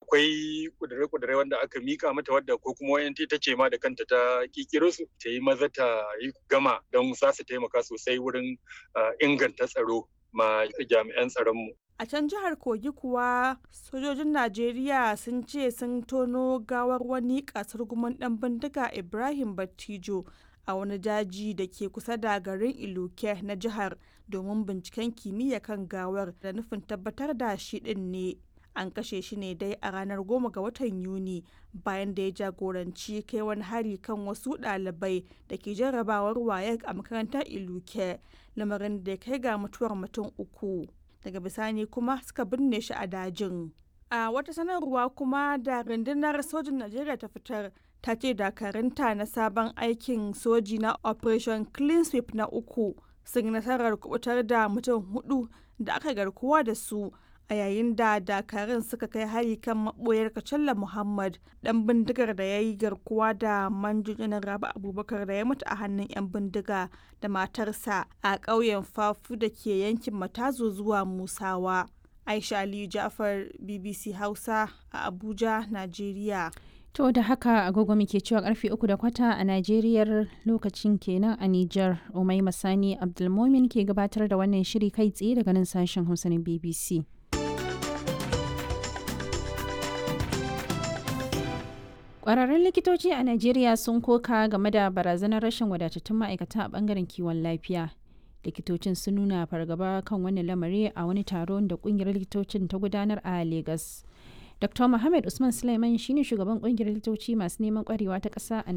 akwai kudure-kudure wanda aka mika mata wadda ko kuma wayan ta ce ma da kanta ta kikiro su ta yi maza ta yi gama don za su taimaka sosai wurin inganta tsaro ma jami'an tsaronmu. A can jihar Kogi kuwa sojojin Najeriya sun ce sun tono gawar wani kasar guman dan bindiga Ibrahim Battijo a wani daji da ke kusa da garin Iluke na jihar domin binciken kimiyya kan gawar da nufin tabbatar da shi din ne. An kashe shi ne dai a ranar goma ga watan Yuni bayan da ya jagoranci kai wani hari kan wasu ɗalibai da ke jarrabawar wayek a makarantar Iluke lamarin da ya kai ga mutuwar mutum uku. Daga bisani kuma suka binne shi a dajin. A wata sanarwa kuma da rundunar sojin Najeriya ta fitar ta ce dakarunta na sabon aikin soji na Operation Clean Sweep na uku sun yi nasarar kubutar da mutum hudu da aka garkuwa da su a yayin da dakarun suka kai hari kan maboyar kacalla muhammad dan bindigar da ya yi garkuwa da manjojinan rabu abubakar da ya mutu a hannun 'yan bindiga da matarsa a ƙauyen fafu da ke yankin matazo zuwa musawa aisha aliyu jafar bbc hausa a abuja najeriya To da haka agogo muke cewa karfe uku da kwata a Najeriyar lokacin kenan a Nijar Umai Masani Abdulmomin ke gabatar da wannan shiri kai tsaye daga nan sashen Hausa na BBC. Ƙwararrun likitoci a Najeriya sun koka game da barazanar rashin wadatattun ma'aikata a bangaren kiwon lafiya. Likitocin sun nuna fargaba kan wani lamari a wani taron da ƙungiyar likitocin ta gudanar a Legas. Dr. Muhammad Usman Sulaiman shine shugaban kungiyar likitoci masu neman kwarewa ta ƙasa a